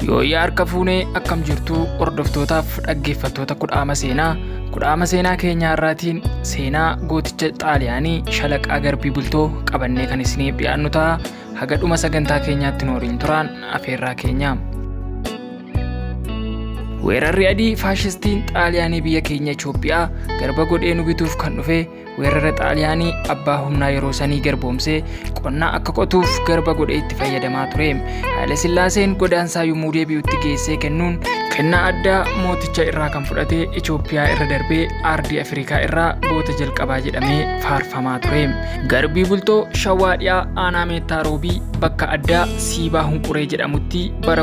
Yooyyaa harka fuunee akkam jirtuu hordoftootaaf dhaggeeffattoota kudhaama seenaa kudhaama seenaa keenyaa irraatiin seenaa gooticha xaaliyaanii shalaqaa garbii bultoo qabannee kan isiniif dhiyaannu ta'a haga dhuma sagantaa keenyaatti nooriin turaan afeerraa keenya. Weerarri adii faashistiin xaaliyaanii biyya keenya Itoophiyaa garba godhee nu bituuf kan dhufe weerara xaaliyaanii abbaa humnaa yeroo sanii garboomsee qonnaa akka qotuuf garba godhee itti fayyadamaa ture. Haayile Sillaaseen godaansaa yommuu deebi'utti geessee kennuun kennaa addaa mooticha irraa kan fudhate Itoophiyaa irra darbee aardii Afrikaa irraa goota jalqabaa jedhamee faarfamaa ture. Garbii bultoo Shawaa dhiyaa aanaa meettaa roobii bakka addaa Siibaa Hunquree jedhamutti bara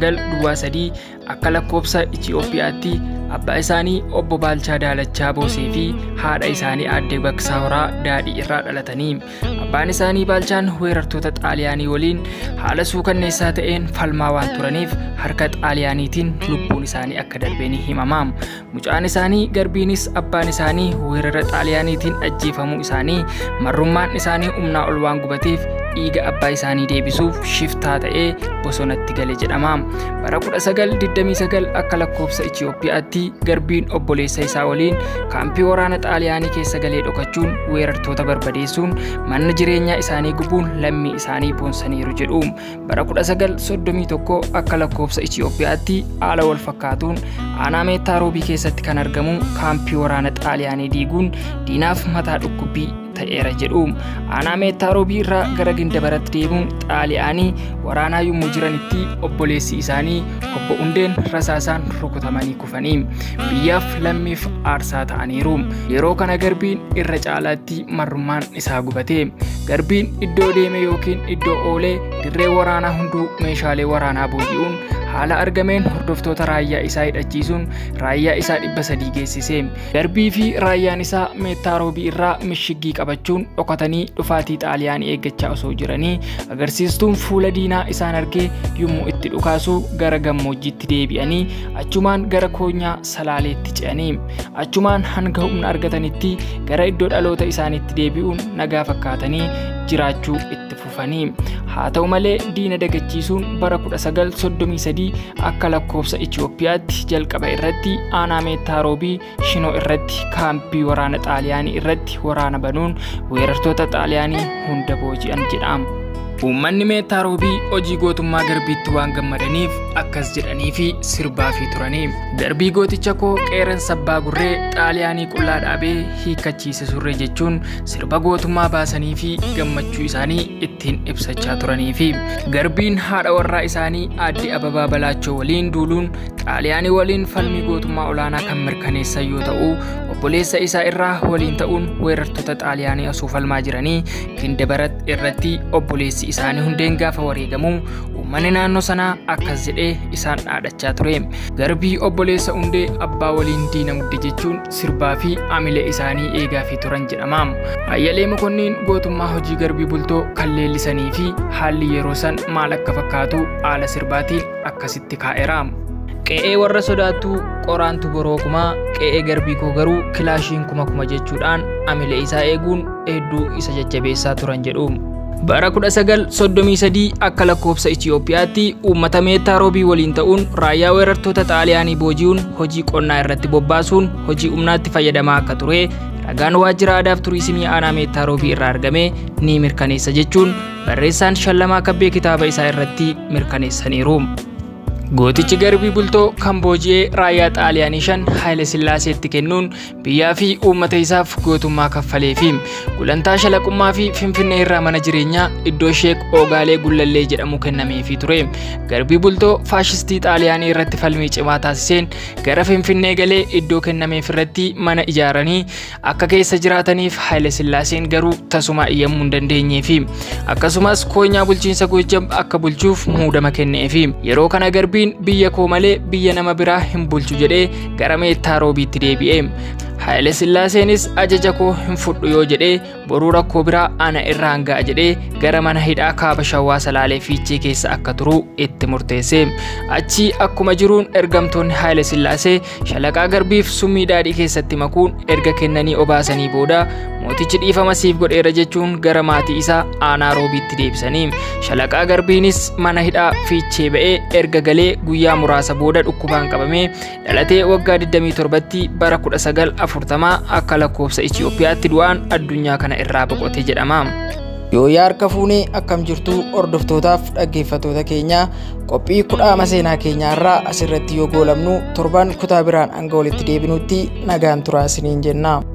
1923 akka lakkoobsa Itoophiyaatti abbaa isaanii obbo Baalchaa Daalachaa Boosee fi haadha isaanii aadde Baksaa Horaa Daadhii irraa dhalatanii abbaan isaanii Baalchaan weerartoota Xaaliyaanii waliin haala suukanneessaa ta'een falmaa waan turaniif harka Xaaliyaaniitiin lubbuun isaanii akka darbee ni himama. Mucaan isaanii garbiinis abbaan isaanii weerara Xaaliyaaniitiin ajjeefamuu isaanii marrummaan isaanii humnaa ol waan gubateef dhiiga abbaa isaanii deebisuuf shiftaa ta'ee bosonatti gale jedhama. Bara 1929 akka lakkoofsa Itoophiyaatti garbiin obboleessa isaa waliin kaampii waraana Xaaliyaanii keessa galee dhokachuun weerartoota barbadeessuun mana jireenyaa isaanii gubuun lammii isaanii boonsaniiru jedhu. Bara 1931 akka lakkoofsa Itoophiyaatti haala wal fakkaatuun aanaa meettaa roobii keessatti kan argamu kaampii waraana Xaaliyaanii diiguun diinaaf mataa dhukkubbii ta'eera jedhu aanaa meettaa roobii irraa gara gindabaratti deemuun xaaliyaanii waraanaa yommuu jiranitti obboleessi isaanii obbo Hundeen rasaasaan rukutamanii kufanii biyyaaf lammiif aarsaa ta'aniiru yeroo kana garbiin irra caalaatti marrummaan isaa gubate garbiin iddoo deeme yookiin iddoo oolee dirree waraanaa hunduu meeshaalee waraanaa booji'uun haala argameen hordoftoota raayyaa isaa hidhachiisuun raayyaa isaa dhibba sadii geessise garbii fi raayyaan isaa meettaa roobii irraa mishiggii qabachuun dhokatanii dhufaatii xaaliyaanii eeggachaa osoo jiranii agarsiistuun fuula diinaa isaan argee yommuu itti dhukaasu gara gammoojjiitti deebi'anii achumaan gara koonyaa salaaleetti ce'anii achumaan hanga humna argatanitti gara iddoo dhaloota isaaniitti deebi'uun nagaa fakkaatanii jiraachuu itti fufanii haa ta'u malee diina dagachiisuun bara 1933 akka lakkoofsa Itoophiyaatti jalqaba irratti aanaa meettaa roobii shinoo irratti kaampii waraana xaaliyaanii irratti waraana banuun weerartoota xaaliyaanii hunda booji'an jedhama. Uummanni meettaa roobii hojii gootummaa garbiitti waan gammadaniif akkas jedhanii fi sirbaa fi turanii. Garbii gooticha koo qeeransa abbaa gurree xaaliyaanii qullaa dhaabee hiikkachiise surree jechuun sirba gootummaa baasanii fi gammachuu isaanii ittiin ibsachaa turanii fi garbiin haadha warraa isaanii aadde ababaa balaachoo waliin duuluun xaaliyaanii waliin falmii gootummaa olaanaa kan mirkaneessan yoo ta'u obboleessa isaa irraa waliin ta'uun weerartoota xaaliyaanii osoo falmaa jiranii gindabarat irratti obboleessi isaanii hundeen gaafa wareegamu uummanni naannoo sanaa akkas jedhee isaan dhaadachaa ture garbii obboleessa hundee abbaa waliin diina mudde jechuun sirbaa fi amilee isaanii eegaa fi turan jedhama ayyalee mokonniin gootummaa hojii garbii bultoo kan leellisanii fi haalli yeroo san maal akka fakkaatu haala sirbaatiin akkasitti kaa'eera. qe'ee warra sodaattuu qoraantu borookumaa qe'ee garbii koo garuu kilaashiin kuma kuma jechuudhaan amilee isaa eeguun hedduu isa jajjabeessaa turan jedhu. Bara 1933 akka lakkoofsa Itoophiyaatti uummata meettaa roobii waliin ta'uun raayyaa weerartoota xaaliyaanii booji'uun hojii qonnaa irratti bobbaasuun hojii humnaatti fayyadamaa akka ture ragaan waajjira aadaaf turiizimii aanaa meettaa roobii irraa argame ni mirkaneessa jechuun barreessaan shallamaa kabbee kitaaba isaa irratti mirkaneessaniiru. Gootichi garbii bultoo kan booji'ee raayyaa xaaliyaanii shan Haayile Sillaaseetti kennuun biyyaa fi uummata isaaf gootummaa kaffalee fi gulantaa shalaqummaa fi finfinnee irraa mana jireenyaa iddoo sheek Oogaalee Gullallee jedhamu kennameefii ture. Garbii bultoo faashistii xaaliyaanii irratti falmii cimaa taasiseen gara finfinnee galee iddoo kennameef irratti mana ijaaranii akka keessa jiraataniif Haayile Sillaaseen garuu tasuma iyyamuu hin dandeenyee fi akkasumas koonyaa bulchiinsa Goojjam akka bulchuuf muudama kenneefi yeroo kana garbii Garbiin biyya koo malee biyya nama biraa hin bulchu jedhee gara meettaa roobiitti deebi'e. Haayile Sillaaseenis ajaja koo hin fudhu yoo jedhee boruu rakkoo biraa ana irraan ga'a jedhee gara mana hidhaa kaaba shawaa salaalee fiichee keessa akka turu itti murteesse. Achi akkuma jiruun ergamtoonni Haayile Sillaasee shalaqaa garbiif summii daadhii keessatti makuun erga kennanii obaasanii booda mootichi dhiifama siif godheera jechuun gara maatii isaa aanaa roobiitti deebisanii shalaqaa garbiinis mana hidhaa fiichee ba'ee erga galee guyyaa muraasa booda dhukkubaan qabamee dhalatee waggaa 27tti bara 1940 akka lakkoofsa Itiyoophiyaatti du'aan addunyaa kana irraa boqote jedhama. Yoo yaa harka fuunee akkam jirtu hordoftootaaf dhaggeeffattoota keenya qophii kudhaama seenaa keenyaarraa asirratti yoo goolabnu torban kutaa biraan hanga walitti deebinutti nagaan turaa isiniin jenna.